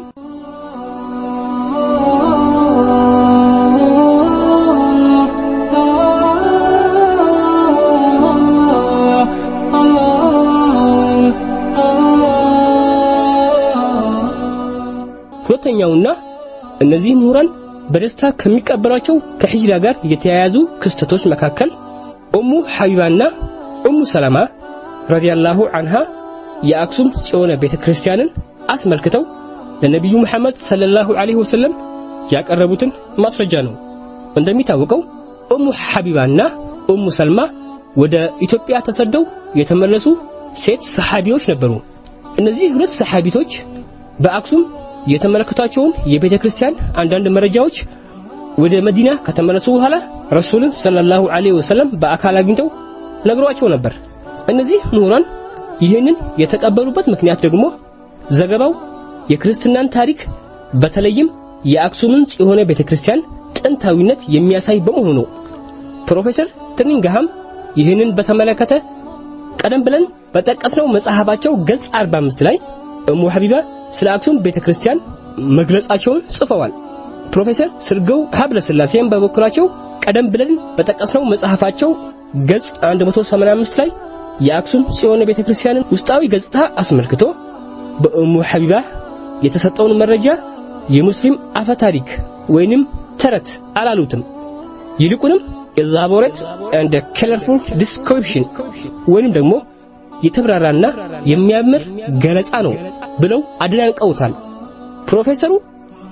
ሁለተኛውና እነዚህ ምሁራን በደስታ ከሚቀበሏቸው ከሂጅራ ጋር የተያያዙ ክስተቶች መካከል ኡሙ ሐቢባና ኡሙ ሰላማ ረዲያላሁ አንሃ የአክሱም ጽዮን ቤተ ክርስቲያንን አስመልክተው ለነቢዩ መሐመድ ሰለላሁ ዐለይሂ ወሰለም ያቀረቡትን ማስረጃ ነው። እንደሚታወቀው ኡሙ ሐቢባና ኡሙ ሰልማ ወደ ኢትዮጵያ ተሰደው የተመለሱ ሴት ሰሐቢዎች ነበሩ። እነዚህ ሁለት ሰሐቢቶች በአክሱም የተመለከቷቸውን የቤተ ክርስቲያን አንዳንድ መረጃዎች ወደ መዲና ከተመለሱ በኋላ ረሱልን ሰለላሁ ዐለይሂ ወሰለም በአካል አግኝተው ነግሯቸው ነበር። እነዚህ ምሁራን ይህንን የተቀበሉበት ምክንያት ደግሞ ዘገባው የክርስትናን ታሪክ በተለይም የአክሱምን ጽዮን ቤተ ክርስቲያን ጥንታዊነት የሚያሳይ በመሆኑ ነው። ፕሮፌሰር ትርኒንግሃም ይህንን በተመለከተ ቀደም ብለን በጠቀስነው መጽሐፋቸው ገጽ 45 ላይ እሙ ሐቢባ ስለ አክሱም ቤተ ክርስቲያን መግለጻቸውን ጽፈዋል። ፕሮፌሰር ስርገው ሀብለ ሥላሴም በበኩላቸው ቀደም ብለን በጠቀስነው መጽሐፋቸው ገጽ 185 ላይ የአክሱም ጽዮን ቤተ ክርስቲያንን ውስጣዊ ገጽታ አስመልክቶ በእሙ ሐቢባ የተሰጠውን መረጃ የሙስሊም አፈ ታሪክ ወይንም ተረት አላሉትም። ይልቁንም ኤላቦሬት ኤንድ ከለርፉል ዲስክሪፕሽን ወይንም ደግሞ የተብራራና የሚያምር ገለጻ ነው ብለው አድናንቀውታል። ፕሮፌሰሩ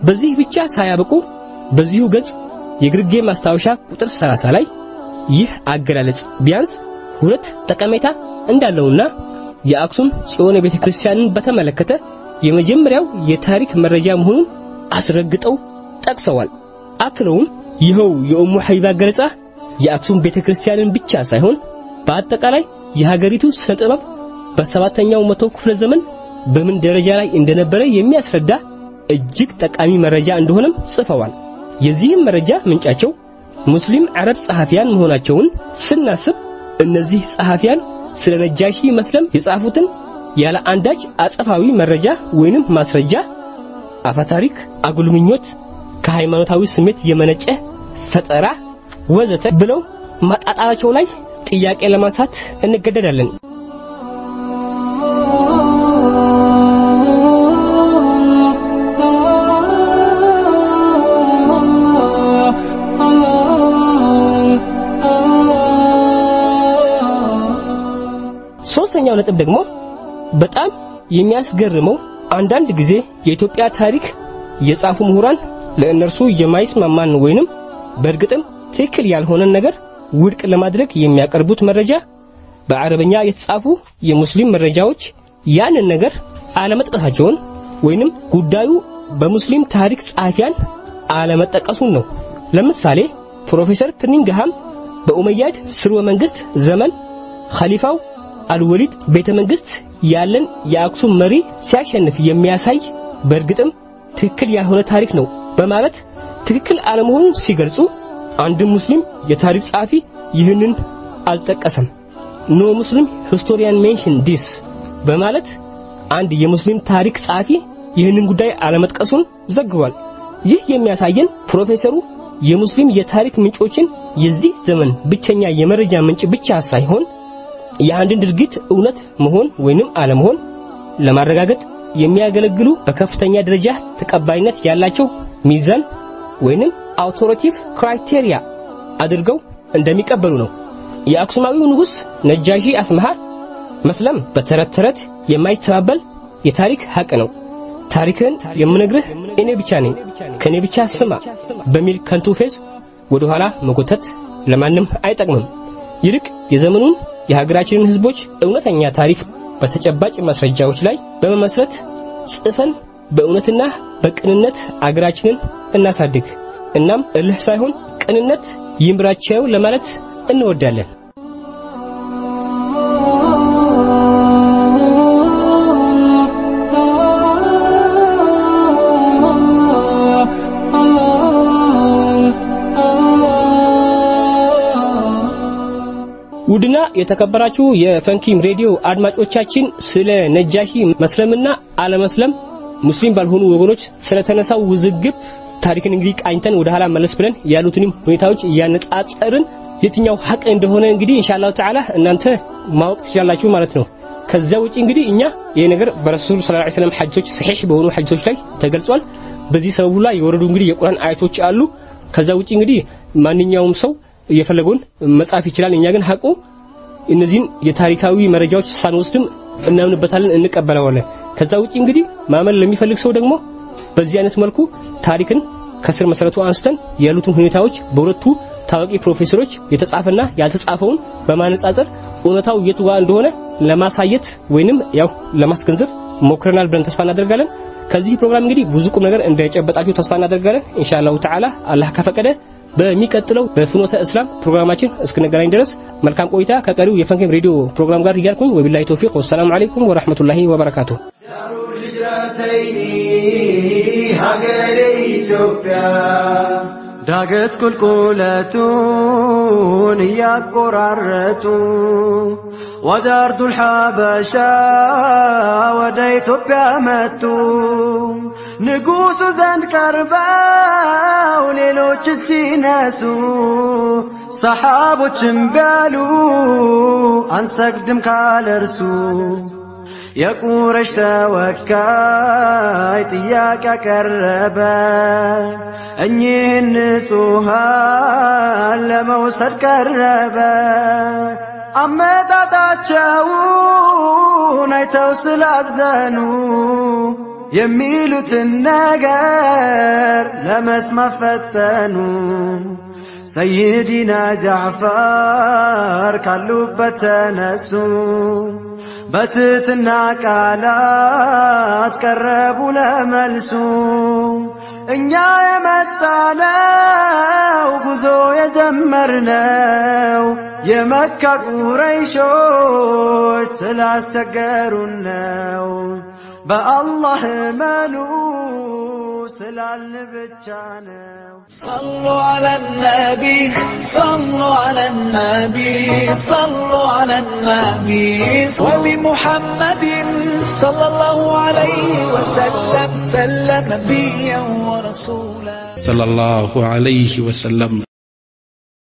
በዚህ ብቻ ሳያበቁ በዚሁ ገጽ የግርጌ ማስታወሻ ቁጥር 30 ላይ ይህ አገላለጽ ቢያንስ ሁለት ጠቀሜታ እንዳለውና የአክሱም ጽዮን ቤተ ክርስቲያንን በተመለከተ የመጀመሪያው የታሪክ መረጃ መሆኑን አስረግጠው ጠቅሰዋል። አክለውም ይኸው የኡሙ ሐቢባ ገለጻ የአክሱም ቤተ ክርስቲያንን ብቻ ሳይሆን በአጠቃላይ የሀገሪቱ ስነ ጥበብ በሰባተኛው መቶ ክፍለ ዘመን በምን ደረጃ ላይ እንደነበረ የሚያስረዳ እጅግ ጠቃሚ መረጃ እንደሆነም ጽፈዋል። የዚህም መረጃ ምንጫቸው ሙስሊም አረብ ጸሐፊያን መሆናቸውን ስናስብ እነዚህ ጸሐፊያን ስለ ነጃሺ መስለም የጻፉትን ያለ አንዳች አጸፋዊ መረጃ ወይንም ማስረጃ አፈታሪክ፣ አጉልምኞት፣ ከሃይማኖታዊ ስሜት የመነጨ ፈጠራ ወዘተ ብለው ማጣጣላቸው ላይ ጥያቄ ለማንሳት እንገደዳለን። ሶስተኛው ነጥብ ደግሞ በጣም የሚያስገርመው አንዳንድ ጊዜ የኢትዮጵያ ታሪክ የጻፉ ምሁራን ለእነርሱ የማይስማማን ወይንም በእርግጥም ትክክል ያልሆነን ነገር ውድቅ ለማድረግ የሚያቀርቡት መረጃ በአረበኛ የተጻፉ የሙስሊም መረጃዎች ያንን ነገር አለመጥቀሳቸውን ወይንም ጉዳዩ በሙስሊም ታሪክ ጸሐፊያን አለመጠቀሱን ነው። ለምሳሌ ፕሮፌሰር ትርኒንግሃም በኡመያድ ስርወ መንግስት ዘመን ኸሊፋው አልወሊድ ቤተ መንግስት ያለን የአክሱም መሪ ሲያሸንፍ የሚያሳይ በእርግጥም ትክክል ያልሆነ ታሪክ ነው በማለት ትክክል አለመሆኑን ሲገልጹ አንድም ሙስሊም የታሪክ ጸሐፊ ይህንን አልጠቀሰም። ኖ ሙስሊም ሂስቶሪያን ሜንሽን ዲስ በማለት አንድ የሙስሊም ታሪክ ጸሐፊ ይህንን ጉዳይ አለመጥቀሱን ዘግቧል። ይህ የሚያሳየን ፕሮፌሰሩ የሙስሊም የታሪክ ምንጮችን የዚህ ዘመን ብቸኛ የመረጃ ምንጭ ብቻ ሳይሆን የአንድን ድርጊት እውነት መሆን ወይንም አለመሆን ለማረጋገጥ የሚያገለግሉ በከፍተኛ ደረጃ ተቀባይነት ያላቸው ሚዛን ወይንም አውቶሪቲቭ ክራይቴሪያ አድርገው እንደሚቀበሉ ነው። የአክሱማዊው ንጉሥ ነጃሺ አስመሃ መስለም በተረት ተረት የማይተባበል የታሪክ ሐቅ ነው። ታሪክን የምነግርህ እኔ ብቻ ነኝ፣ ከኔ ብቻ ስማ በሚል ከንቱ ፌዝ ወደ ኋላ መጎተት ለማንም አይጠቅምም። ይልቅ የዘመኑን የሀገራችንን ሕዝቦች እውነተኛ ታሪክ በተጨባጭ ማስረጃዎች ላይ በመመስረት ጽፈን በእውነትና በቅንነት አገራችንን እናሳድግ። እናም እልህ ሳይሆን ቅንነት ይምራቸው ለማለት እንወዳለን። ውድና የተከበራችሁ የፈንኪም ሬዲዮ አድማጮቻችን ስለ ነጃሺ መስለምና አለመስለም ሙስሊም ባልሆኑ ወገኖች ስለተነሳው ውዝግብ ታሪክን እንግዲህ ቃኝተን ወደ ኋላ መለስ ብለን ያሉትንም ሁኔታዎች እያነጻጸርን የትኛው ሐቅ እንደሆነ እንግዲህ ኢንሻአላህ ተዓላ እናንተ ማወቅ ትችላላችሁ ማለት ነው። ከዚያ ውጪ እንግዲህ እኛ ይሄ ነገር በረሱል ሰለላሁ ዐለይሂ ወሰለም ሐጆች ሰሒህ በሆኑ ሐጆች ላይ ተገልጿል። በዚህ ሰበቡ ላይ የወረዱ እንግዲህ የቁርአን አያቶች አሉ። ከዛ ውጪ እንግዲህ ማንኛውም ሰው የፈለገውን መጻፍ ይችላል። እኛ ግን ሐቁ እነዚህን የታሪካዊ መረጃዎች ሳንወስድም እናምንበታለን፣ እንቀበለዋለን። ከዛ ውጪ እንግዲህ ማመን ለሚፈልግ ሰው ደግሞ በዚህ አይነት መልኩ ታሪክን ከስር መሰረቱ አንስተን ያሉትን ሁኔታዎች በሁለቱ ታዋቂ ፕሮፌሰሮች የተጻፈና ያልተጻፈውን በማነጻጸር እውነታው የቱ ጋር እንደሆነ ለማሳየት ወይንም ያው ለማስገንዘብ ሞክረናል ብለን ተስፋ እናደርጋለን። ከዚህ ፕሮግራም እንግዲህ ብዙ ቁም ነገር እንደጨበጣችሁ ተስፋ እናደርጋለን። ኢንሻአላሁ ተዓላ አላህ ከፈቀደ በሚቀጥለው በፍኖተ እስላም ፕሮግራማችን እስክንገናኝ ድረስ መልካም ቆይታ ከቀሪው የፈንኬም ሬዲዮ ፕሮግራም ጋር እያልኩኝ ወቢላሂ ተውፊቅ ወሰላሙ አለይኩም ወራህመቱላሂ ወበረካቱሁ። ሀገሬ ኢትዮጵያ ዳገት ቁልቁለቱን እያቆራረጡ ወደ አርዱል ሐበሻ ወደ ኢትዮጵያ መጡ። ንጉሡ ዘንድ ቀርበው ሌሎች ሲነሱ ሰሓቦችም ቢያሉ አንሰግድም ካለ እርሱ የቁረሽ ተወካይ ጥያቄ አቀረበ። እኚህን ንጹሃን ለመውሰድ ቀረበ። አመጣጣቸውን አይተው ስላዘኑ የሚሉትን ነገር ለመስማት ፈተኑ። ሰይዲና ጃዕፈር ካሉበት ተነሱ። በትትና ቃላት ቀረቡ ለመልሱ። እኛ የመጣነው ጉዞ የጀመርነው የመካ ቁረይሾች ስላስቸገሩን ነው። በአላህ እመኑ ስላልን ብቻ ነው። صلوا على النبي صلوا على النبي صلوا على النبي وبمحمد صلى الله عليه وسلم سلم نبيا ورسولا صلى الله عليه وسلم